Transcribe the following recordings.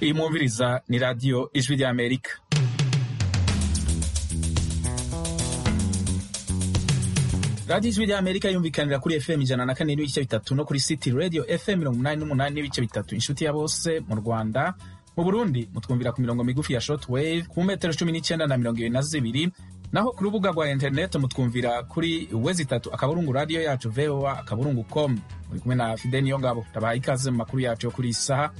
imwumviriza ni radiyo ijwi ry'amerika radiyo ijwi ry'amerika yumvikanira kuri fm ijana na kane n'ibice bitatu no kuri city radio fm mirongo inani n'umunani n'ibice bitatu inshuti ya bose mu rwanda mu burundi mutwumvira ku mirongo migufi ya short wave ku metero cumi n'icyenda na mirongo ibiri na zibiri naho ku rubuga rwa interineti mutwumvira kuri wezi itatu akaburungu radiyo yacu voa akaburungu com muri kumwe na fide niyo ngabo tabaha ikaze mu makuru yacu yo kuri iyi saha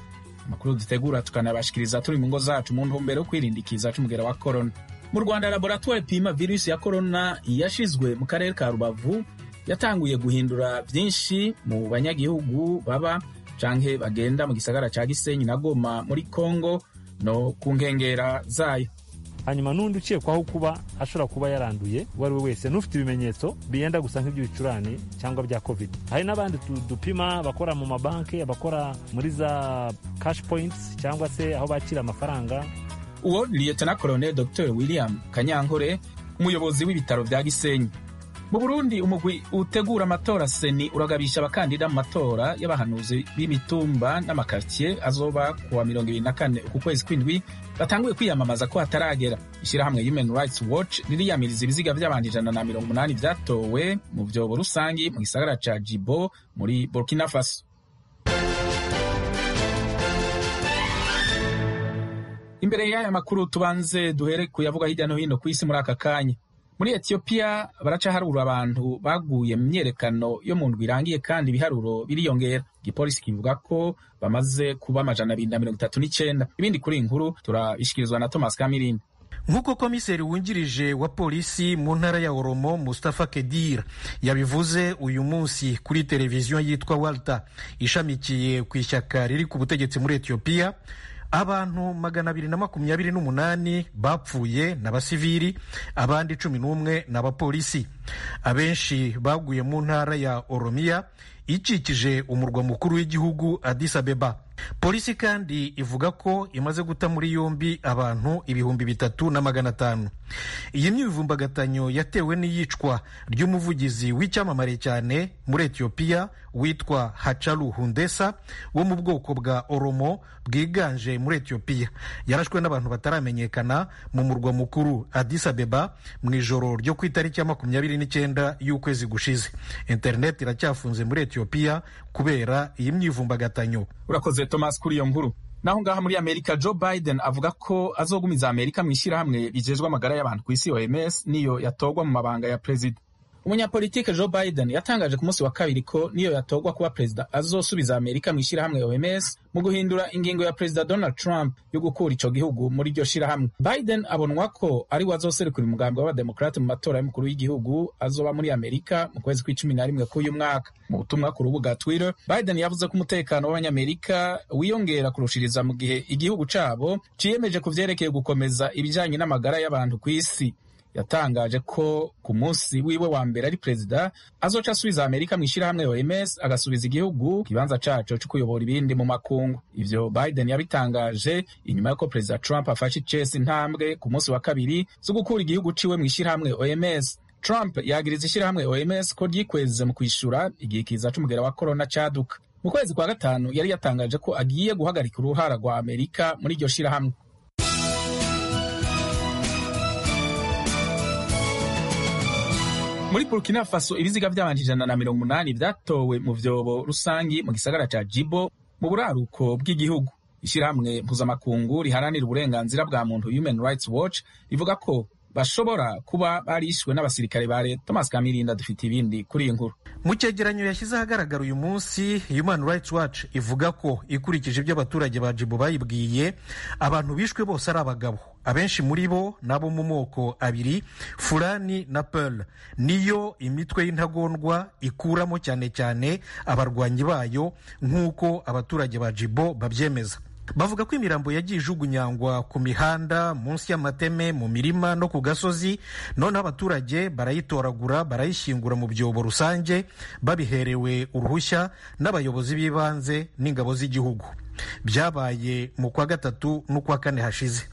amakuru dutegura tukanabashikiriza turi mu ngo zacu mu ntumbero yo kwirindikiza cy'umugera wa korona mu rwanda laboratwari ipima virusi ya korona yashizwe mu karere ka rubavu yatanguye guhindura byinshi mu banyagihugu baba canke bagenda mu gisagara ca gisenyi na goma muri kongo no ku nkengera zayo hanyuma n'undi ukekwaho kuba ashobora kuba yaranduye uwo ari we wese n'ufite ibimenyetso biyenda gusa nk'iby'ibicurane cyangwa bya covid hari n'abandi tu- dupima abakora mu mabanki abakora muri za cash points cyangwa se aho bakira amafaranga uwo liyetona koloneli dr william kanyankore umuyobozi w'ibitaro bya gisenyi mu burundi umugwi utegura amatora seni uragabisha abakandida mu matora y'abahanuzi b'imitumba n'amakaritsiye azoba ku wa mirongo ibiri na kane uku kwezi kw'indwi batanguye kwiyamamaza ko hataragera ishyirahamwe human rights watch ririyamiriza ibiziga by'abantu ijana na mirongo umunani byatowe mu byobo rusangi mu gisagara ca jibo muri burkina faso imbere y'aya makuru tubanze duhere kuyavuga hirya no hino ku isi muri aka kanya muri etiyopiya baracaharura abantu baguye mu myerekano yo mu ndwi irangiye kandi ibiharuro biriyongera igipolisi kivuga ko bamaze kuba amajana abiri na mirongo itatu n'icyenda ibindi kuri iyi nkuru turabishikirizwa na thomas kamirindi nk'uko komiseri wungirije wa polisi mu ntara ya oromo mustafa kedir yabivuze uyu munsi kuri televiziyo yitwa walta ishamikiye ku ishyaka riri ku butegetsi muri etiyopiya abantu magana abiri na makumyabiri n'umunani bapfuye ni abasivili abandi cumi n'umwe ni abapolisi abenshi baguye mu ntara ya oromiya ikikije umurwa mukuru w'igihugu Addis Abeba polisi kandi ivuga ko imaze guta muri yombi abantu ibihumbi bitatu na magana atanu iyi myivumbagatanyo yatewe n'iyicwa ry'umuvugizi w'icyamamare cyane muri etiyopiya witwa hacaru hundesa wo mu bwoko bwa oromo bwiganje muri etiyopiya yarashwe n'abantu bataramenyekana mu murwa mukuru Addis Abeba mu ijoro ryo ku itariki ya makumyabiri n'icyenda y'ukwezi gushize interineti iracyafunze muri etiyopiya kubera iyi myivumbagatanyo urakoze thomas kuri iyo nkuru naho ngaha muri amerika joe biden avuga ko azogumiza amerika mu ishyirahamwe rigejwe amagara y'abantu ku isi oms niyo yatorwa mu mabanga ya perezida umunyapolitike joe biden yatangaje ku munsi wa kabiri ko niyo yatorwa kuba perezida azosubiza amerika mu ishyirahamwe oms mu guhindura ingingo ya perezida donald trump yo gukura ico gihugu muri iryo shirahamwe biden abonwa ko ari we azoserukira umugambi w'abademokarate mu matora y'umukuru w'igihugu azoba muri amerika mu kwezi kw'icumi na rimwe k'uyu mwaka mu butumwa ku rubuga twitter biden yavuze ko umutekano w'abanyamerika wiyongera kurushiriza mu gihe igihugu cabo ciyemeje ku vyerekeye gukomeza ibijanye n'amagara y'abantu ku isi yatangaje ko ku munsi wiwe wa mbere ari perezida azoca asubiza amerika mu ishyirahamwe oms agasubiza igihugu ikibanza caco co kuyobora ibindi mu makungu ivyo biden yabitangaje inyuma y'uko perezida trump afashe icesi intambwe ku munsi wa kabiri zo gukura igihugu ciwe mu ishyirahamwe oms trump yagiriza ishyirahamwe oms ko ryikweze mu kwishura igihe kiza c'umugera wa korona caduka mu kwezi kwa gatanu yari yatangaje ko agiye guhagarika uruhara rwa amerika muri iryo shirahamwe muri burkina faso ibiziga by'abantu ijana na mirongo umunani byatowe mu vyobo rusangi mu gisagara ca jibo mu buraruko bw'igihugu ishyirahamwe mpuzamakungu riharanira uburenganzira bwa muntu human rights watch rivuga ko bashobora kuba barishwe n'abasirikare ba leta thomas kamirinda dufite ibindi kuri iyi nkuru mu cyegeranyo yashyize ahagaragara uyu munsi human rights watch ivuga ko ikurikije ibyo abaturage ba jibu bayibwiye abantu bishwe bose ari abagabo abenshi muri bo ni abo mu moko abiri fulani na pearl niyo imitwe y'intagondwa ikuramo cyane cyane abarwanyi bayo nk'uko abaturage ba jibo babyemeza bavuga ko imirambo yagiye ijugunyangwa ku mihanda munsi y'amateme mu mirima no ku gasozi noneho abaturage barayitoragura barayishyingura mu byobo rusange babiherewe uruhushya n'abayobozi b'ibanze n'ingabo z'igihugu byabaye mu kwa gatatu n'ukwa kane hashize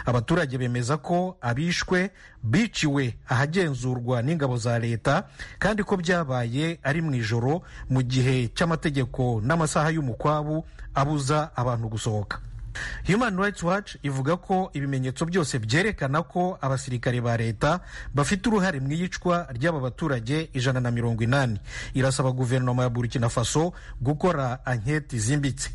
abaturage bemeza ko abishwe biciwe ahagenzurwa n'ingabo za leta kandi ko byabaye ari mu ijoro mu gihe cy'amategeko n'amasaha y'umukwabu abuza abantu gusohoka human rights watch ivuga ko ibimenyetso byose byerekana ko abasirikare ba leta bafite uruhare mu iyicwa ry'aba baturage ijana na mirongo inani irasaba guverinoma ya burkina faso gukora anketi zimbitse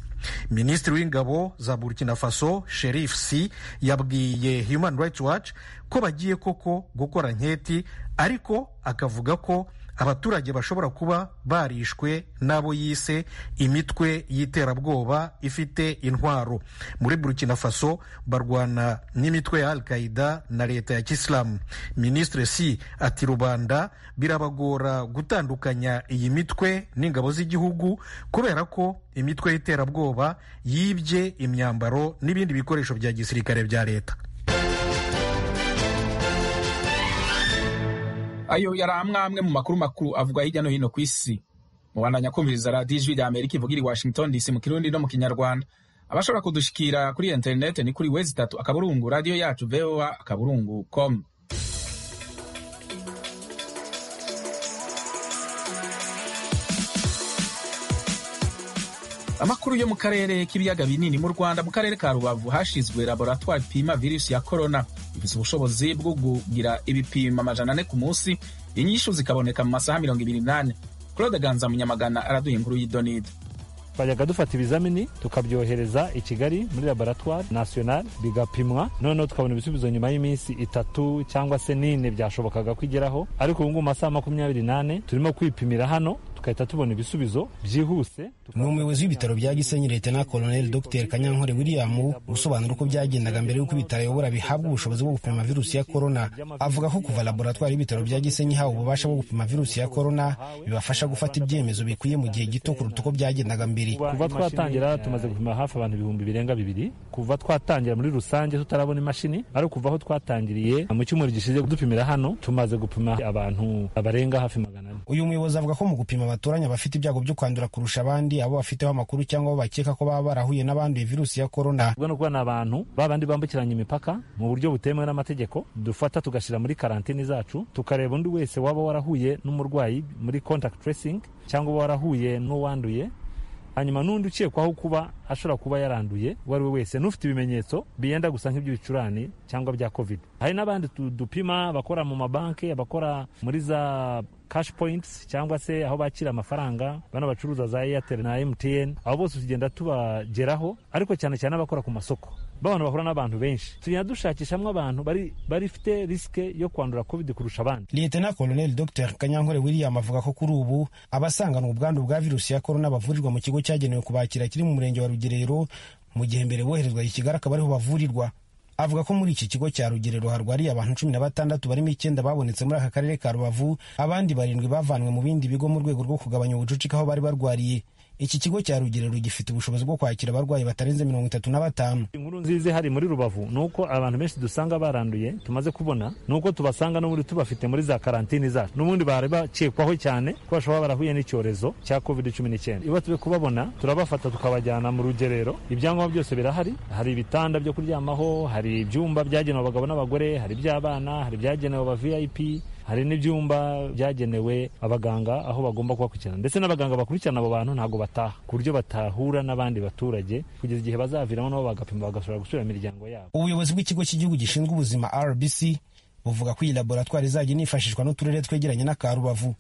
minisitiri w'ingabo za burkina faso sherifu si yabwiye human rights watch ko bagiye koko gukora nketi ariko akavuga ko abaturage bashobora kuba barishwe n'abo yise imitwe y'iterabwoba ifite intwaro muri burkina faso barwana n'imitwe ya al qaida na leta ya kisilamu minisitiri si ati rubanda birabagora gutandukanya iyi mitwe n'ingabo z'igihugu kubera ko imitwe y'iterabwoba yibye imyambaro n'ibindi bikoresho bya gisirikare bya leta ayo yari amwe amwe mu makuru makuru avugwa hirya no hino ku isi mubandanya kumviriza radiyo ijwi rya amerika ivuga iri washington dc mu kirundi no mu kinyarwanda abashobora kudushikira kuri interinete ni kuri wezi itatu akaburungu radiyo yacu voa akaburungu com amakuru yo mu karere k'ibiyaga binini mu rwanda mu karere ka rubavu hashyizwe laboratwari ipima virusi ya korona ifite ubushobozi bwo kugira ibipimo amajana ane ku munsi inyishu zikaboneka mu masaha mirongo ibiri n'ane claude ganza munyamagana araduha inkuru y'idonide twajyaga dufata ibizamini tukabyohereza i kigali muri laboratwari nasiyonari bigapimwa noneho tukabona ibisubizo nyuma y'iminsi itatu cyangwa se n'ine byashobokaga kwigeraho ariko ubu ngubu mu masaha makumyabiri n'ane turimo kwipimira hano tugahita tubona ibisubizo byihuse ni umuyobozi w'ibitaro bya gisenyi leta na koloneli dr kanyankore william usobanura uko byagendaga mbere y'uko ibitaro ayobora bihabwa ubushobozi bwo gupima virusi ya korona avuga ko kuva laboratwari y'ibitaro bya gisenyi ihawe ububasha bwo gupima virusi ya korona bibafasha gufata ibyemezo bikwiye mu gihe gito kuruta uko byagendaga mbere kuva twatangira tumaze gupima hafi abantu ibihumbi birenga bibiri kuva twatangira muri rusange tutarabona imashini ariko kuva aho twatangiriye mu cyumweru gishize dupimira hano tumaze gupima abantu barenga hafi magana ane uyu muyobozi avuga ko mu gupima abaturanyi bafite ibyago byo kwandura kurusha abandi abo bafiteho amakuru cyangwa abo bakeka ko baba barahuye n'abanduye virusi ya korona ubwo ni ukubona abantu babandi bambukiranya imipaka mu buryo butemewe n'amategeko dufata tugashyira muri karantini zacu tukareba undi wese waba warahuye n'umurwayi muri contact tracing cyangwa uba warahuye n'uwanduye hanyuma n'undi ukekwaho kuba ashobora kuba yaranduye uwo ari we wese n'ufite ibimenyetso biyenda gusa nk'iby'ibicurane cyangwa bya covid hari n'abandi dupima abakora mu mabanki abakora muri za cash points cyangwa se aho bakira amafaranga bano bacuruza za airtel na mtn abo bose tugenda tubageraho ariko cyane cyane abakora ku masoko babana bahura n'abantu benshi tugenda dushakisha hamwe abantu barifite risike yo kwandura covid kurusha abandi liyetena koloneli dr kanyankore william avuga ko kuri ubu abasanganwa ubwandu bwa virusi ya korona bavurirwa mu kigo cyagenewe kubakira kiri mu murenge wa rugerero mu gihe mbere boherezwa i kigali akaba ariho bavurirwa avuga ko muri iki kigo cya rugerero harwariye abantu cumi na batandatu barimo icyenda babonetse muri aka karere ka rubavu abandi barindwi bavanywe mu bindi bigo mu rwego rwo kugabanya ubucucike aho bari barwariye iki kigo cya rugerero gifite ubushobozi bwo kwakira abarwayi batarenze mirongo itatu na batanu inkuru nziza ihari muri rubavu ni uko abantu benshi dusanga baranduye tumaze kubona ni uko tubasanga n'ubundi tubafite muri za karantini zacu n'ubundi bari bakekwaho cyane ko bashobora barahuye n'icyorezo cya covid cumi n'icyenda iyo turi kubabona turabafata tukabajyana mu rugerero ibyangombwa byose birahari hari ibitanda byo kuryamaho hari ibyumba byagenewe abagabo n'abagore hari iby'abana hari ibyagenewe aba vip hari n'ibyumba byagenewe abaganga aho bagomba kubakurikirana ndetse n'abaganga bakurikirana abo bantu ntabwo bataha ku buryo batahura n'abandi baturage kugeza igihe bazaviramo nabo bagapima bagashobora gusubira mu miryango yabo ubuyobozi bw'ikigo cy'igihugu gishinzwe ubuzima rbc buvuga ko iyi laboratwari izajya inifashishwa n'uturere twegeranye n'akarubavu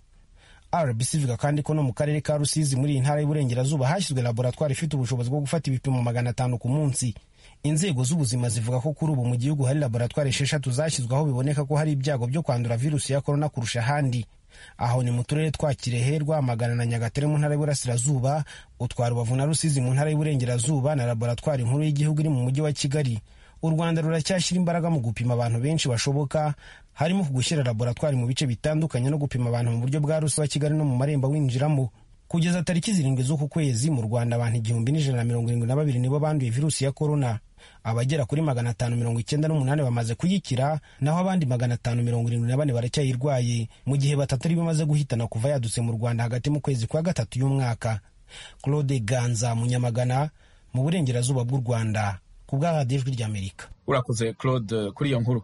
rbc ivuga kandi ko no mu karere ka rusizi muri iyi ntara y'uburengerazuba hashyizwe laboratwari ifite ubushobozi bwo gufata ibipimo magana atanu ku munsi inzego z'ubuzima zivuga ko kuri ubu mu gihugu hari laboratwari esheshatu zashyizwe aho biboneka ko hari ibyago byo kwandura virusi ya korona kurusha ahandi aho ni mu turere twa kirehe rwamagana na nyagatare mu ntara y'uburasirazuba utwa rubavu na rusizi mu ntara y'uburengerazuba na laboratwari nkuru y'igihugu iri mu mujyi wa kigali u rwanda ruracyashyira imbaraga mu gupima abantu benshi bashoboka harimo gushyira laboratwari mu bice bitandukanye no gupima abantu mu buryo bwa rusi wa kigali no mu marembo winjiramo kugeza tariki zirindwi z'uku kwezi mu rwanda abantu igihumbi n'ijana na mirongo irindwi na babiri nibo banduye virusi ya korona abagera kuri magana atanu mirongo icyenda n'umunani bamaze kuyikira naho abandi magana atanu mirongo irindwi na bane baracyayirwaye mu gihe batatu aribo imaze guhitana kuva yadutse mu rwanda hagati mu kwezi kwa gatatu y'umwaka claude ganza munyamagana mu burengerazuba bw'u rwanda ku bw'ahadi ijwi ry'amerika urakoze claude kuri iyo nkuru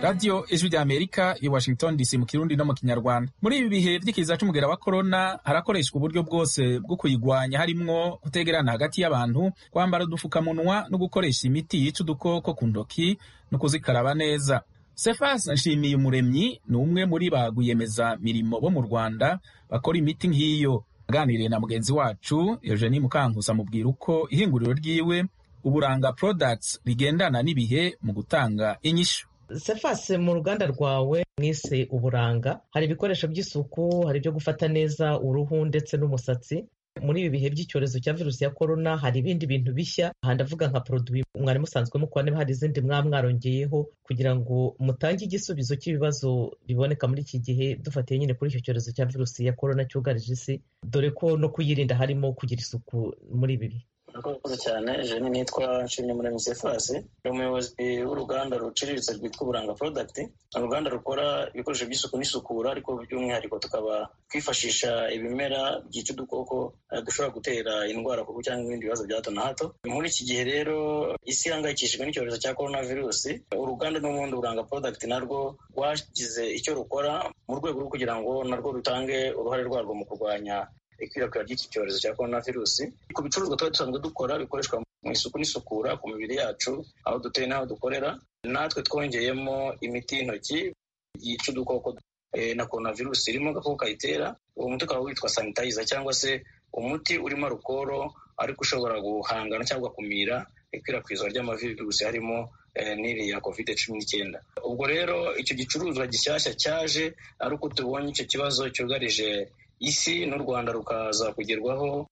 radiyo ijwi ry'amerika i washington dc mu kirundi no mu kinyarwanda muri ibi bihe by'ikiza cy'umugera wa korona harakoreshwa uburyo bwose bwo kuyigwanya harimwo kutegerana hagati y'abantu kwambara udupfukamunwa no gukoresha imiti yica udukoko ku ntoki no kuzikaraba neza sefas nshimiye umuremyi ni umwe muri ba rwiyemezamirimo bo mu rwanda bakora imiti nk'iyo aganiriye na mugenzi wacu eugenie mukankusa amubwira uko ihinguriro ryiwe uburanga products rigendana n'ibihe mu gutanga inyishu sefase mu ruganda rwawe mwise uburanga hari ibikoresho by'isuku hari ibyo gufata neza uruhu ndetse n'umusatsi muri ibi bihe by'icyorezo cya virusi ya korona hari ibindi bintu bishya aha ndavuga nka poroduwi mwari musanzwe mukora niba hari izindi mwaba mwarongeyeho kugira ngo mutange igisubizo cy'ibibazo biboneka muri iki gihe dufatiye nyine kuri icyo cyorezo cya virusi ya korona cyugarije isi dore ko no kuyirinda harimo kugira isuku muri ibi bihe murakoze cyane jeni nitwa nshimye muri msefasi ni umuyobozi w'uruganda ruciriritse rwitwa uburanga product ni uruganda rukora ibikoresho by'isuku n'isukura ariko by'umwihariko tukaba twifashisha ibimera byica udukoko dushobora gutera indwara kuko cyangwa ibindi bibazo bya hato na hato muri iki gihe rero isi ihangayikishijwe n'icyorezo cya korona virusi uruganda n'ubundi buranga product narwo rwagize icyo rukora mu rwego rwo kugira ngo narwo rutange uruhare rwarwo mu kurwanya ikwirakwira ry'iki cyorezo cya korona virusi ku bicuruzwa tuba dusanzwe dukora bikoreshwa mu isuku n'isukura ku mibiri yacu aho dutuye n'aho dukorera natwe twongeyemo imiti y'intoki yica udukoko na korona virusi irimo agakoko kayitera uwo muti ukaba witwa sanitayiza cyangwa se umuti urimo arukoro ariko ushobora guhangana cyangwa kumira ikwirakwizwa ry'amavirusi harimo n'iri ya covid cumi n'icyenda ubwo rero icyo gicuruzwa gishyashya cyaje ariko tubonye icyo kibazo cyugarije isi n'u rwanda rukaza kugerwaho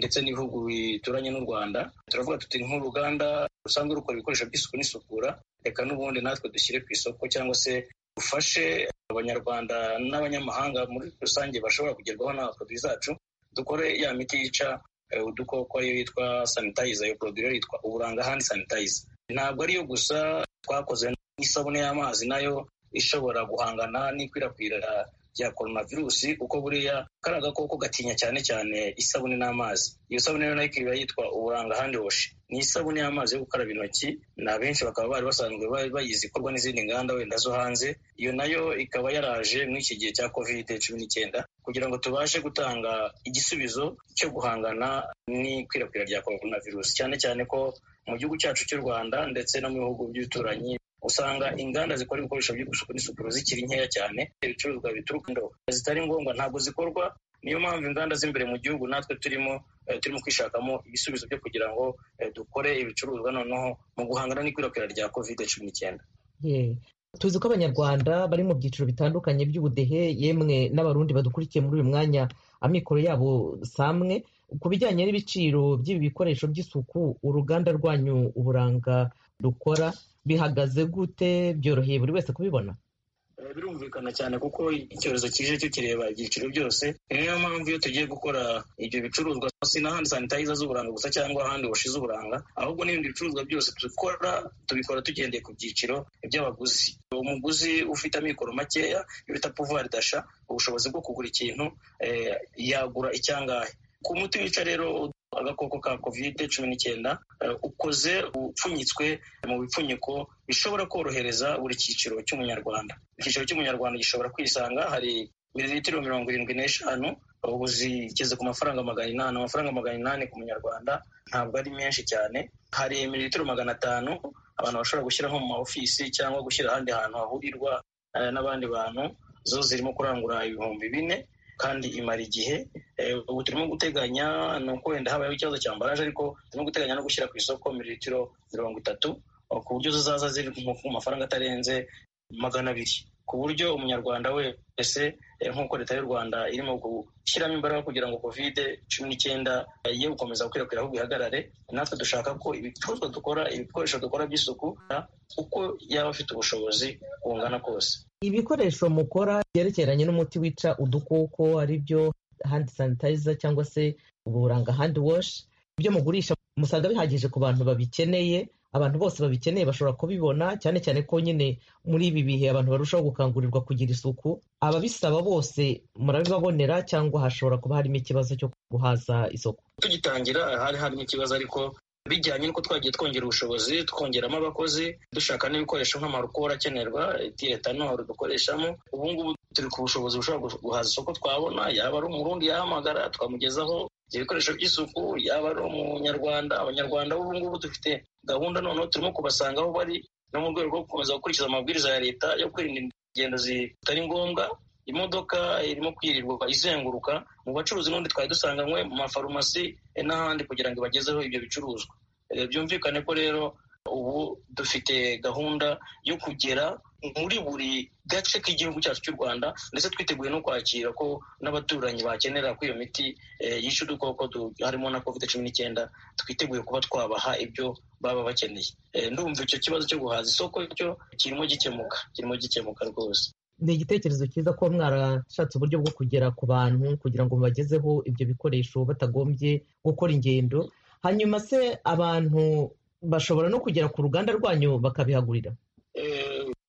ndetse n'ibihugu bituranye n'u rwanda turavuga tuti nk'uruganda rusanzwe rukora ibikoresho by'isuku n'isukura reka n'ubundi natwe dushyire ku isoko cyangwa se dufashe abanyarwanda n'abanyamahanga muri rusange bashobora kugerwaho n'aba poroduwi zacu dukore ya miti yica udukoko ariyo yitwa sanitayiza iyo poroduwi yitwa uburanga handi sanitayiza ntabwo ariyo gusa twakoze n'isabune y'amazi nayo ishobora guhangana n'ikwirakwira rya coronavirus kuko buriya kari agakoko gatinya cyane cyane isabune n'amazi iyo sabune rero nayo ikaba yitwa uburanga handi woshi ni isabune y'amazi yo gukaraba intoki na benshi bakaba bari basanzwe bayizi ikorwa n'izindi nganda wenda zo hanze iyo nayo ikaba yaraje muri iki gihe cya covid cumi n'icyenda kugira ngo tubashe gutanga igisubizo cyo guhangana n'ikwirakwira rya coronavirus cyane cyane ko mu gihugu cyacu cy'u rwanda ndetse no mu bihugu by'ibituranyi usanga inganda zikora ibikoresho by'isuku n'isukura zikiri nkeya cyane ibicuruzwa bituruka zitari ngombwa ntabwo zikorwa niyo mpamvu inganda z'imbere mu gihugu natwe turimo turimo kwishakamo ibisubizo byo kugira ngo dukore ibicuruzwa noneho mu guhangana n'ikwirakwira rya kovide cumi n'icyenda tuzi ko abanyarwanda bari mu byiciro bitandukanye by'ubudehe yemwe n'abarundi badukurikiye muri uyu mwanya amikoro yabo samwe ku bijyanye n'ibiciro by'ibi bikoresho by'isuku uruganda rwanyu uburanga rukora bihagaze gute byoroheye buri wese kubibona birumvikana cyane kuko icyorezo kije cyo kireba ibyiciro byose niyo mpamvu iyo tugiye gukora ibyo bicuruzwa si n'ahandi sanitayiza z'uburanga gusa cyangwa ahandi washi z'uburanga ahubwo n'ibindi bicuruzwa byose dukora tubikora tugendeye ku byiciro by'abaguzi umuguzi ufite amikoro makeya iyo bita puvuwari dasha ubushobozi bwo kugura ikintu yagura icyangahe ku muti wica rero agakoko ka kovide cumi n'icyenda ukoze upfunyitswe mu bipfunyiko bishobora korohereza buri cyiciro cy'umunyarwanda icyiciro cy'umunyarwanda gishobora kwisanga hari mililitiro mirongo irindwi n'eshanu ubu zigeze ku mafaranga magana inani amafaranga magana inani ku munyarwanda ntabwo ari menshi cyane hari mililitiro magana atanu abantu bashobora gushyiraho mu maofisi cyangwa gushyira ahandi hantu hahurirwa n'abandi bantu zo zirimo kurangura ibihumbi bine kandi imara igihe ubu turimo guteganya ni uko wenda habayeho ikibazo cya mbaraje ariko turimo guteganya no gushyira ku isoko mililitiro mirongo itatu ku buryo zizaza ziri mu mafaranga atarenze magana abiri ku buryo umunyarwanda wese nk'uko leta y'u rwanda irimo gushyiramo imbaraga kugira ngo kovide cumi n'icyenda ye gukomeza gukwirakwira ahubwo ihagarare natwe dushaka ko ibicuruzwa dukora ibikoresho dukora by'isuku uko yaba afite ubushobozi bungana kose ibikoresho mukora byerekeranye n'umuti wica udukoko ari byo handi sanitayiza cyangwa se uburanga handi washi ibyo mugurisha musanga bihagije ku bantu babikeneye abantu bose babikeneye bashobora kubibona cyane cyane ko nyine muri ibi bihe abantu barushaho gukangurirwa kugira isuku ababisaba bose murabibabonera cyangwa hashobora kuba harimo ikibazo cyo guhaza isoko tugitangira hari harimo ikibazo ariko bijyanye n'uko twagiye twongera ubushobozi twongeramo abakozi dushaka n'ibikoresho nk'amarukoro akenerwa etanoro dukoreshamo ubu ngubu turi ku bushobozi bushobora guhaza isoko twabona yaba ari umurundi yahamagara twamugezaho ibyo bikoresho by'isuku yaba ari umunyarwanda abanyarwanda b'ubu ngubu dufite gahunda noneho turimo kubasanga aho bari no mu rwego rwo gukomeza gukurikiza amabwiriza ya leta yo kwirinda ingendo zitari ngombwa imodoka irimo kwirirwa izenguruka mu bacuruzi n'undi twari dusanganywe mu mafarumasi n'ahandi kugira ngo ibagezeho ibyo bicuruzwa byumvikane ko rero ubu dufite gahunda yo kugera muri buri gace k'igihugu cyacu cy'u rwanda ndetse twiteguye no kwakira ko n'abaturanyi bakenera ko iyo miti yica udukoko harimo na covid cumi n'icyenda twiteguye kuba twabaha ibyo baba bakeneye ndumva icyo kibazo cyo guhaza isoko cyo kirimo gikemuka kirimo gikemuka rwose ni igitekerezo cyiza ko mwarashatse uburyo bwo kugera ku bantu kugira ngo mubagezeho ibyo bikoresho batagombye gukora ingendo hanyuma se abantu bashobora no kugera ku ruganda rwanyu bakabihagurira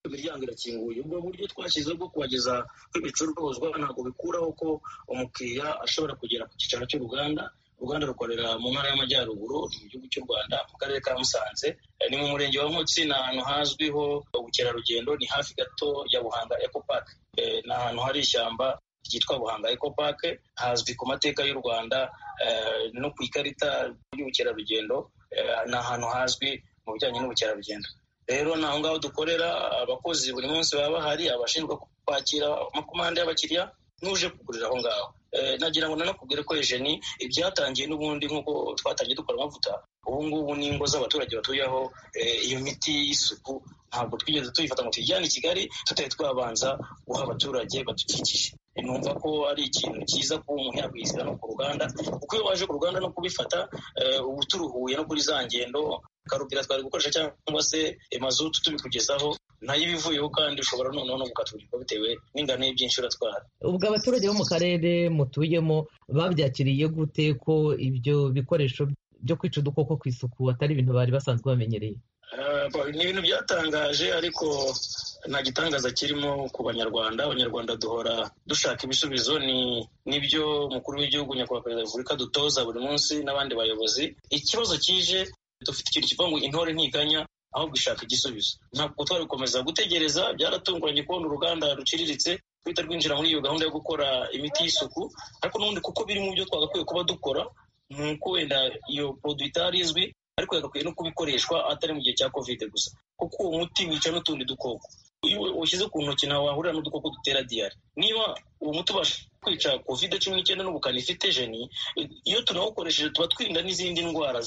imiryango irakinguye ubwo buryo twashyizeho bwo kubageza kw'ibicuruzwa ntabwo bikuraho ko umukiriya ashobora kugera ku cyicaro cy'uruganda uruganda rukorera mu ntara y'amajyaruguru mu gihugu cy'u rwanda mu karere ka musanze ni mu murenge wa nkotsi ni ahantu hazwiho ubukerarugendo ni hafi gato ya buhanga eco park ni ahantu hari ishyamba ryitwa buhanga eco park hazwi ku mateka y'u rwanda no ku ikarita y'ubukerarugendo ni ahantu hazwi mu bijyanye n'ubukerarugendo rero ni aho ngaho dukorera abakozi buri munsi baba bahari abashinzwe kwakira amakomande y'abakiriya n'uje kugurira aho ngaho nagira ngo nanakubwire ko ejeni ibyatangiye n'ubundi nk'uko twatangiye dukora amavuta ubu ngubu n'ingo z'abaturage batuye aho iyo miti y'isuku ntabwo twigeze tuyifata ngo tuyijyane i kigali tutari twabanza guha abaturage badukikije numva ko ari ikintu cyiza kuba umuntu yakwishyura no ku ruganda kuko iyo waje ku ruganda no kubifata uba turuhuye no kuri za ngendo karubwira twari gukoresha cyangwa se mazutu tubikugezaho nayo ibivuyeho kandi ushobora noneho no gukatugurwa bitewe n'ingano y'ibyinshi uratwara ubwo abaturage bo mu karere mutuyemo babyakiriye gute ko ibyo bikoresho byo kwica udukoko ku isuku atari ibintu bari basanzwe bamenyereye ni ibintu byatangaje ariko nta gitangaza kirimo ku banyarwanda abanyarwanda duhora dushaka ibisubizo ni nibyo umukuru w'igihugu nyakubahwa perezida wa repubulika dutoza buri munsi n'abandi bayobozi ikibazo kije dufite ikintu kivuga ngo intore ntiganya ahubwo ishaka igisubizo ntabwo twari gukomeza gutegereza byaratunguranye kubona uruganda ruciriritse ruhita rwinjira muri iyo gahunda yo gukora imiti y'isuku ariko n'ubundi kuko biri mu byo twagakwiye kuba dukora ni uko wenda iyo poroduwi itari izwi ariko yagakwiye no kubikoreshwa atari mu gihe cya kovide gusa kuko uwo muti wica n'utundi dukoko iyo ushyize ku ntoki nawe wahurira n'udukoko dutera diyari niba uwo muti ubasha kwica kovide cumi n'icyenda n'ubukana ifite jeni iyo tunawukoresheje tuba twirinda n'izindi ndwara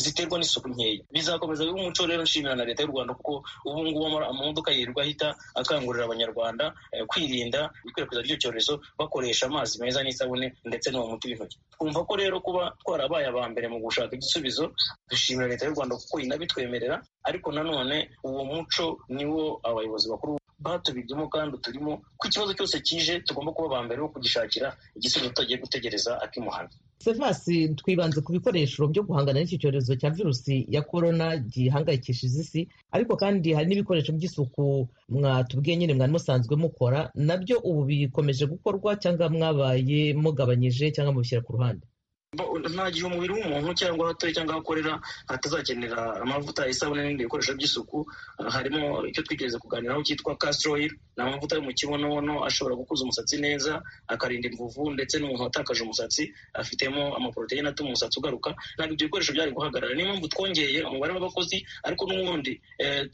ziterwa n'isuku nkeya bizakomeza biba umuco rero nshimira na leta y'u rwanda kuko ubu ngubu amamodoka yirirwa ahita akangurira abanyarwanda kwirinda ikwirakwiza ry'icyo cyorezo bakoresha amazi meza n'isabune ndetse n'uwo muti w'intoki twumva ko rero kuba twarabaye aba mbere mu gushaka igisubizo dushimira leta y'u rwanda kuko inabitwemerera ariko nanone uwo muco niwo abayobozi bakuru batubigemo kandi turimo ko ikibazo cyose kije tugomba kuba aba mbere bo kugishakira igisubizo tutagiye gutegereza akimuhana sevasi twibanze ku bikoresho byo guhangana n'iki cyorezo cya virusi ya korona gihangayikishije isi ariko kandi hari n'ibikoresho by'isuku mwatubwiye nyine mwari musanzwe mukora nabyo ubu bikomeje gukorwa cyangwa mwabaye mugabanyije cyangwa mubishyira ku ruhande nta gihe umubiri w'umuntu cyangwa aho atuye cyangwa aho akorera hatazakenera amavuta isabune n'ibindi bikoresho by'isuku harimo icyo twigeze kuganiraho cyitwa castroil ni amavuta yo mu kibonobono ashobora gukuza umusatsi neza akarinda imvuvu ndetse n'umuntu watakaje umusatsi afitemo amaporoteyine atuma umusatsi ugaruka ntabwo ibyo bikoresho byari guhagarara niyo mpamvu twongeye umubare w'abakozi ariko n'ubundi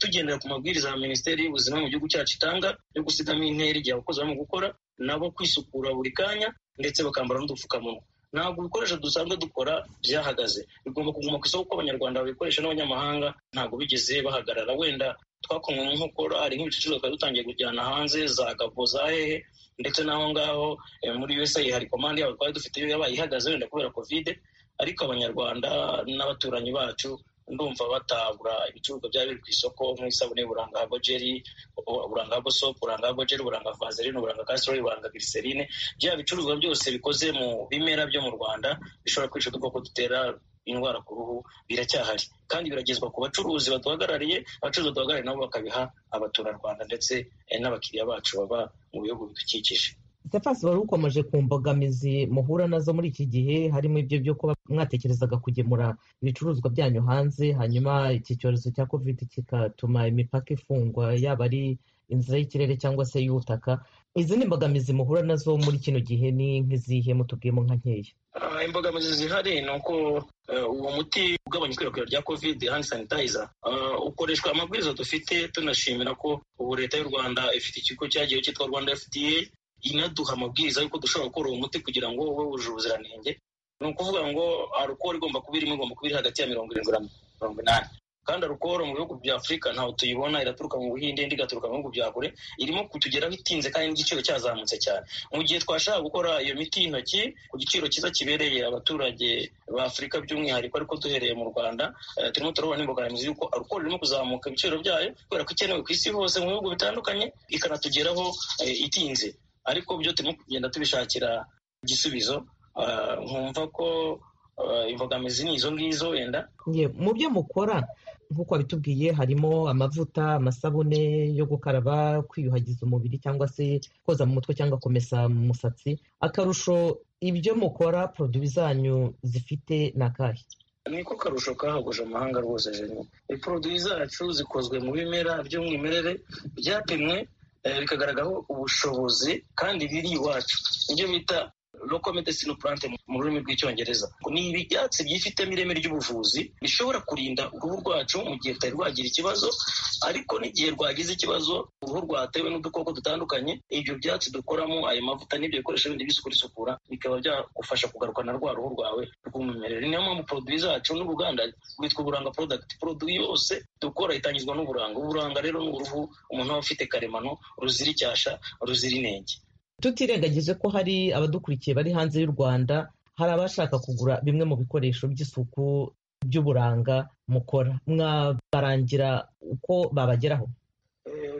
tugendera ku mabwiriza ya minisiteri y'ubuzima mu gihugu cyacu itanga yo gusigamo intera igihe abakozi barimo gukora nabo kwisukura buri kanya ndetse bakambara n'udupfukamunwa ntabwo ibikoresho dusanzwe dukora byahagaze bigomba kuguma ku isoko kuko abanyarwanda babikoresha n'abanyamahanga ntabwo bigeze bahagarara wenda twakomwe mu nkokora hari nk'ibicuruzwa twari dutangiye kujyana hanze za gabo za hehe ndetse n'aho ngaho muri usaid hari komande yabo twari dufite iyo yabaye ihagaze wenda kubera kovide ariko abanyarwanda n'abaturanyi bacu ndumva batabura ibicuruzwa byari biri ku isoko nk'isabune buranga jeri buranga sopu buranga jeri buranga vaseline buranga kasorori buranga giriserine bya bicuruzwa byose bikoze mu bimera byo mu rwanda bishobora kwica udukoko dutera indwara ku ruhu biracyahari kandi biragezwa ku bacuruzi baduhagarariye abacuruzi baduhagarariye nabo bakabiha abaturarwanda ndetse n'abakiriya bacu baba mu bihugu bidukikije sefasi wari ukomeje ku mbogamizi muhura nazo muri iki gihe harimo ibyo byo kuba mwatekerezaga kugemura ibicuruzwa byanyu hanze hanyuma iki cyorezo cya covid kigatuma imipaka ifungwa yaba ari inzira y'ikirere cyangwa se y'ubutaka izi ni imbogamizi muhura nazo muri kino gihe ni nk'izihe mutubwiyemo nka nkeya imbogamizi zihari ni uko uwo muti ugabanya ikwirakwira rya covid hand sanitizer ukoreshwa amabwiriza dufite tunashimira ko ubu leta y'u rwanda ifite ikigo cyagiyeho cyitwa rwanda fda inaduha amabwiriza y'uko dushobora gukora uwo muti kugira ngo ube wujuje ubuziranenge ni ukuvuga ngo arukoro igomba kuba irimo igomba kuba iri hagati ya mirongo irindwi na mirongo inani kandi arukoro mu bihugu bya afurika ntawe tuyibona iraturuka mu buhinde indi igaturuka mu bihugu bya kure irimo kutugeraho itinze kandi n'igiciro cyazamutse cyane mu gihe twashaka gukora iyo miti y'intoki ku giciro cyiza kibereye abaturage ba afurika by'umwihariko ariko duhereye mu rwanda turimo turabona imbogamizi y'uko arukoro irimo kuzamuka ibiciro byayo kubera ko ikenewe ku isi hose mu bihugu bitandukanye ikanatugeraho itinze ariko byo turimo kugenda tubishakira igisubizo nkumva ko imbogamizi ni izo ngizo wenda mu byo mukora nk'uko wabitubwiye harimo amavuta amasabune yo gukaraba kwiyuhagiza umubiri cyangwa se koza mu mutwe cyangwa kumesa mu musatsi akarusho ibyo mukora poroduwi zanyu zifite ni akahe niko karusho kahaguje amahanga rwose jene poroduwi zacu zikozwe mu bimera by'umwimerere byapimwe bikagaragaraho ubushobozi kandi biri iwacu nibyo bita loko medesine purante mu rurimi rw'icyongereza ni ibyatsi byifitemo ireme ry'ubuvuzi bishobora kurinda uruhu rwacu mu gihe rutari rwagira ikibazo ariko n'igihe rwagize ikibazo uruhu rwatewe n'udukoko dutandukanye ibyo byatsi dukoramo ayo mavuta n'ibyo bikoresho bindi bisukura bikaba byagufasha kugarukana rwa ruhu rwawe rw'umwimerere niyo mpamvu poroduwi zacu n'uruganda rwitwa uburanga porodagiti poroduwi yose dukora itangizwa n'uburanga uburanga rero ni uruhu umuntu aba afite karemano ruzira icyasha ruzira inenge tutirengagije ko hari abadukurikiye bari hanze y'u rwanda hari abashaka kugura bimwe mu bikoresho by'isuku by'uburanga mukora mwabarangira uko babageraho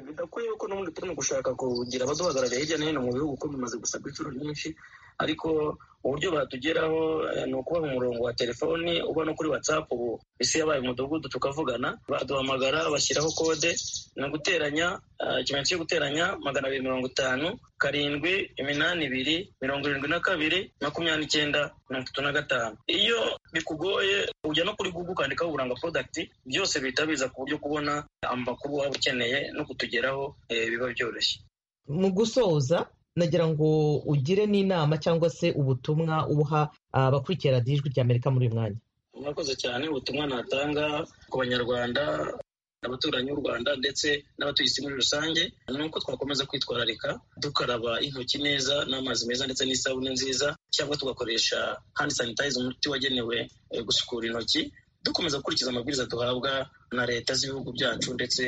bidakwiye ko n'ubundi turimo gushaka kugira abaduhagarariye hirya no hino mu bihugu kuko bimaze gusabwa inshuro nyinshi ariko uburyo batugeraho ni ukuba mu murongo wa telefoni uba no kuri watsapu ubu isi yabaye umudugudu tukavugana baduhamagara bashyiraho kode ni uguteranya ikimenyetso cyo guteranya magana abiri mirongo itanu karindwi iminani ibiri mirongo irindwi na kabiri makumyabiri n'icyenda mirongo itatu na gatanu iyo bikugoye ujya no kuri gugu ukandikaho uburanga porodagiti byose bihita biza ku buryo kubona amakuru waba ukeneye no kutugeraho biba byoroshye mu gusoza nagira ngo ugire n'inama cyangwa se ubutumwa uha abakurikira radiyo ijwi ry'amerika muri uyu mwanya murakoze cyane ubutumwa natanga ku banyarwanda abaturanyi b'u rwanda ndetse n'abatuye isi muri rusange ni uko twakomeza kwitwararika dukaraba intoki neza n'amazi meza ndetse n'isabune nziza cyangwa tugakoresha hand sanitizer umuti wagenewe gusukura intoki dukomeza gukurikiza amabwiriza duhabwa na leta z'ibihugu byacu ndetse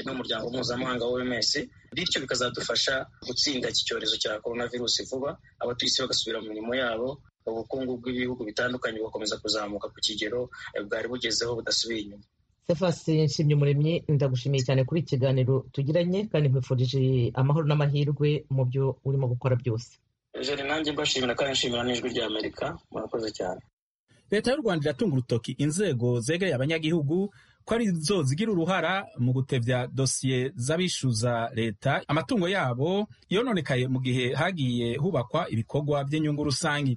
n'umuryango mpuzamahanga w'oms bityo bikazadufasha gutsinda iki cyorezo cya korona virusi vuba abatuye isi bagasubira mu mirimo yabo ubukungu bw'ibihugu bitandukanye bugakomeza kuzamuka ku kigero bwari bugezeho budasubiye inyuma sefasi nshimye umuremyi ndagushimiye cyane kuri iki kiganiro tugiranye kandi nkwifurije amahoro n'amahirwe mu byo urimo gukora byose jeri nanjye mbashimira kandi nshimira n'ijwi rya amerika murakoze cyane leta y'u rwanda iratunga urutoki inzego zegeye abanyagihugu ko ari zo zigira uruhara mu gutebya dosiye z'abishyuza leta amatungo yabo yononekaye mu gihe hagiye hubakwa ibikorwa by'inyungu rusange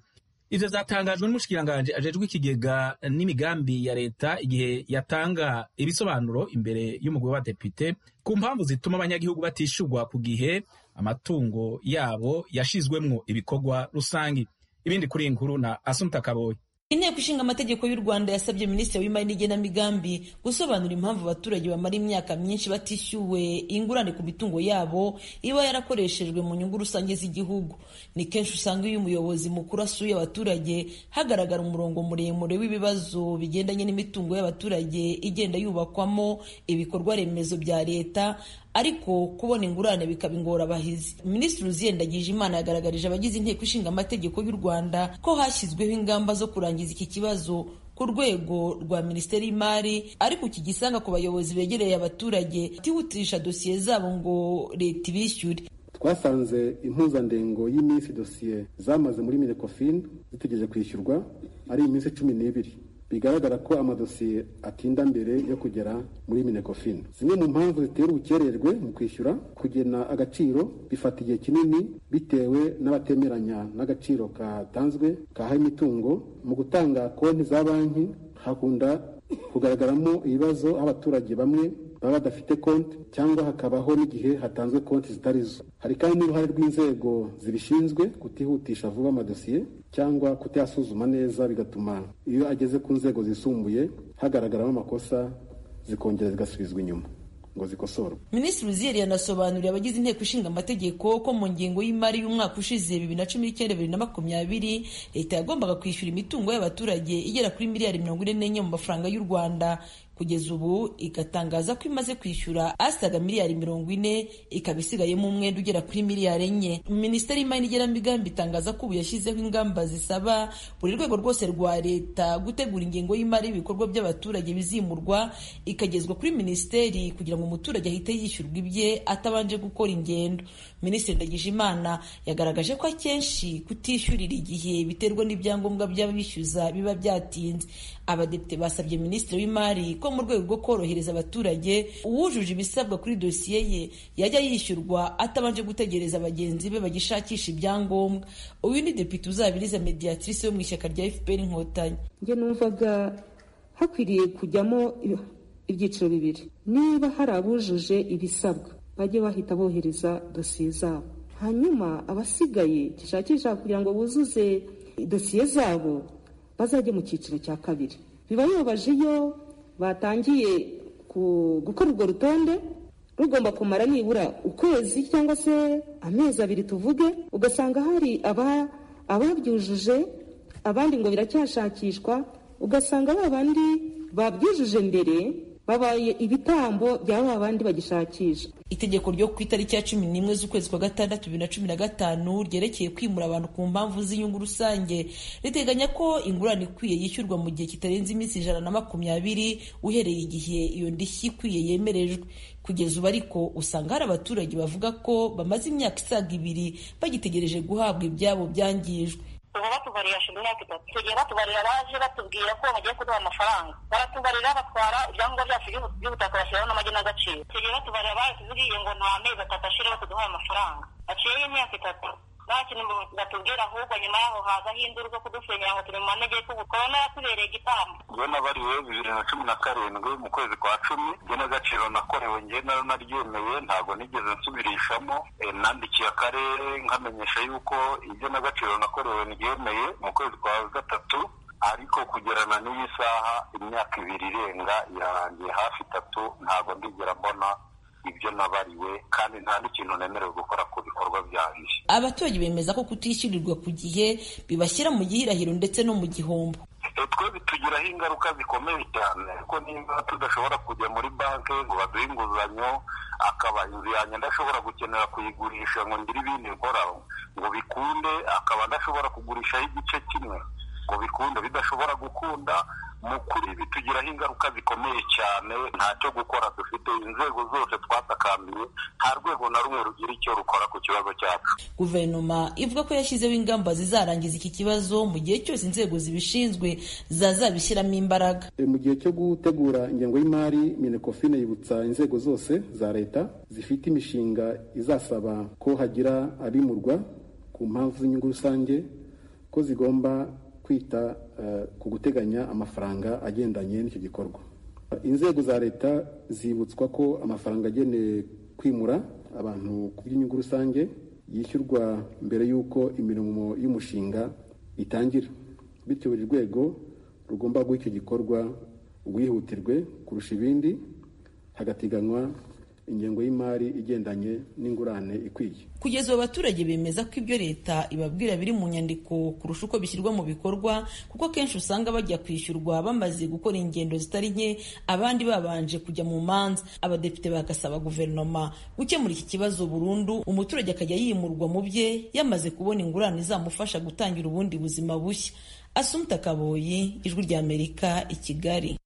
ibyo zatangajwe n'umushyikiranganje ajejwe ikigega n'imigambi ya leta igihe yatanga ibisobanuro imbere y'umugore wa depite ku mpamvu zituma abanyagihugu batishyurwa ku gihe amatungo yabo yashyizwemwo ibikorwa rusange ibindi kuri iyi nkuru na asumta kaboyi inteko ishinga amategeko y'u rwanda yasabye minisitiri w'imari n'igenamigambi gusobanura impamvu abaturage bamara imyaka myinshi batishyuwe ingurane ku mitungo yabo iba yarakoreshejwe mu nyungu rusange z'igihugu ni kenshi usanga iyo umuyobozi mukuru asuye abaturage hagaragara umurongo muremure w'ibibazo bigendanye n'imitungo y'abaturage igenda yubakwamo ibikorwa remezo bya leta ariko kubona ingurane bikaba ingorabahizi minisitiri uziyendagije imana yagaragarije abagize inteko ishinga amategeko y'u rwanda ko hashyizweho ingamba zo kurangiza iki kibazo ku rwego rwa minisiteri y'imari ariko kigisanga ku bayobozi begereye abaturage batihutisha dosiye zabo ngo leta ibishyure twasanze impuzandengo y'iminsi dosiye zamaze muri minekofin zitegereje kwishyurwa ari iminsi cumi n'ibiri bigaragara ko amadosiye atinda mbere yo kugera muri minekofin zimwe mu mpamvu zitera ubukererwe mu kwishyura kugena agaciro bifata igihe kinini bitewe n'abatemeranya n'agaciro katanzwe kahaye imitungo mu gutanga konti za banki hakunda kugaragaramo ibibazo aho abaturage bamwe baba badafite konti cyangwa hakabaho n'igihe hatanzwe konti zitari zo hari kandi n'uruhare rw'inzego zibishinzwe kutihutisha vuba amadosiye cyangwa kutayasuzuma neza bigatuma iyo ageze ku nzego zisumbuye hagaragaramo amakosa zikongera zigasubizwa inyuma ngo zikosorwe minisitiri uziyeri yanasobanuriye abagize inteko ishinga amategeko ko mu ngengo y'imari y'umwaka ushize bibiri na cumi n'icyenda bibiri na makumyabiri leta yagombaga kwishyura imitungo y'abaturage igera kuri miliyari mirongo ine n'enye mu mafaranga y'u rwanda kugeza ubu igatangaza ko imaze kwishyura asaga miliyari mirongo ine ikaba isigayemo umwenda ugera kuri miliyari enye minisiteri y'imari n'igenamigambi itangaza ko ubu yashyizeho ingamba zisaba buri rwego rwose rwa leta gutegura ingengo y'imari y'ibikorwa by'abaturage bizimurwa ikagezwa kuri minisiteri kugira ngo umuturage ahite yishyurwa ibye atabanje gukora ingendo minisitiri ndagijimana yagaragaje ko akenshi kutishyurira igihe biterwa n'ibyangombwa by'abishyuza biba byatinze abadepite basabye minisitiri w'imari ko mu rwego rwo korohereza abaturage uwujuje ibisabwa kuri dosiye ye yajya yishyurwa atabanje gutegereza bagenzi be bagishakisha ibyangombwa uyu ni depite uzabiriza mediatrice yo mu ishyaka rya fpr inkotanyi njye numvaga hakwiriye kujyamo ibyiciro bibiri niba hari abujuje ibisabwa bajye bahita bohereza dosiye zabo hanyuma abasigaye gishakisha kugira ngo buzuze dosiye zabo bazajye mu cyiciro cya kabiri biba bibabaje iyo batangiye gukora urwo rutonde rugomba kumara nibura ukwezi cyangwa se amezi abiri tuvuge ugasanga hari ababyujuje abandi ngo biracyashakishwa ugasanga ba bandi babyujuje mbere babaye ibitambo bya ba bandi bagishakisha itegeko ryo ku itariki ya cumi n'imwe z'ukwezi kwa gatandatu bibiri na cumi na gatanu ryerekeye kwimura abantu ku mpamvu z'inyungu rusange riteganya ko ingurane ikwiye yishyurwa mu gihe kitarenze iminsi ijana na makumyabiri uhereye igihe iyo ndishyi ikwiye yemerejwe kugeza ubu ariko usanga hari abaturage bavuga ko bamaze imyaka isaga ibiri bagitegereje guhabwa ibyabo byangijwe ubu batubarira hashize imyaka itatu tugiye batubarira baje batubwira ko bagiye kuduha amafaranga baratubarira batwara ibyangombwa byacu by'ubutaka bashyiraho n'amagenagaciro tugiye batubarira baje tuzigiye ngo nta mezi atatu ashira batuduhaye amafaranga haciyeho imyaka itatu nta kintu batubwira ahubwo nyuma yaho hazaho induru zo kudusenyera ngo turi mu manegeko ubu korona yatubereye igitambo njye nabariwe bibiri na cumi na karindwi mu kwezi kwa cumi igenagaciro nakorewe njye nari naryemeye ntabwo nigeze nsubirishamo nandikiye akarere nkamenyesha yuko igenagaciro nakorewe ryemeye mu kwezi kwa gatatu ariko kugerana n'iyi saha imyaka ibiri irenga irarangiye hafi itatu ntabwo ndigera mbona ibyo nabariwe kandi nta n'ikintu nemerewe gukora ku bikorwa byanjye abaturage bemeza ko kutishyurirwa ku gihe bibashyira mu gihirahiro ndetse no mu gihombo twe bitugiraho ingaruka zikomeye cyane kuko niba tudashobora kujya muri banki ngo baduhe inguzanyo akaba inzu yanjye ndashobora gukenera kuyigurisha ngo ngire ibindi nkora ngo bikunde akaba adashobora kugurishaho igice kimwe ngo bikunde bidashobora gukunda mu kuri bitugiraho ingaruka zikomeye cyane ntacyo gukora dufite inzego zose twatakambye nta rwego na rumwe rugira icyo rukora ku kibazo cyacu guverinoma ivuga ko yashyizeho ingamba zizarangiza iki kibazo mu gihe cyose inzego zibishinzwe zazabishyiramo imbaraga mu gihe cyo gutegura ingengo y'imari minekofine yibutsa inzego zose za leta zifite imishinga izasaba ko hagira abimurwa ku mpamvu z'inyungu rusange ko zigomba kwita ku guteganya amafaranga agendanye n'icyo gikorwa inzego za leta zibutswa ko amafaranga agenewe kwimura abantu ku bw'inyungu rusange yishyurwa mbere y'uko imirimo y'umushinga itangira bityo buri rwego rugomba guha icyo gikorwa ubwihutirwe kurusha ibindi hagateganywa ingengo y'imari igendanye n'ingurane ikwiye kugeza ubu abaturage bemeza ko ibyo leta ibabwira biri mu nyandiko kurusha uko bishyirwa mu bikorwa kuko akenshi usanga bajya kwishyurwa bamaze gukora ingendo zitari nke abandi babanje kujya mu manza abadepite bagasaba guverinoma gukemura iki kibazo burundu umuturage akajya yimurwa mu bye yamaze kubona ingurane izamufasha gutangira ubundi buzima bushya asumta kaboyi ijwi ry'amerika i kigali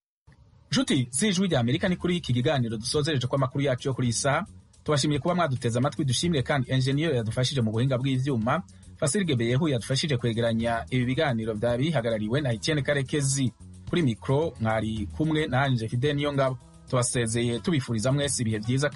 nshuti z'ijwi rya amerika ni kuri iki kiganiro dusozereje ko amakuru yacu yo kuri iyi saha tubashimiye kuba mwaduteze amatwi dushimire kandi enjeniyeri yadufashije mu buhinga bw'ibyuma fasirige beyehu yadufashije kwegeranya ibi biganiro byaba bihagarariwe na etienne karekezi kuri mikoro mwari kumwe nanjye fide niyo ngabo tubasezeye tubifuriza mwese ibihe byiza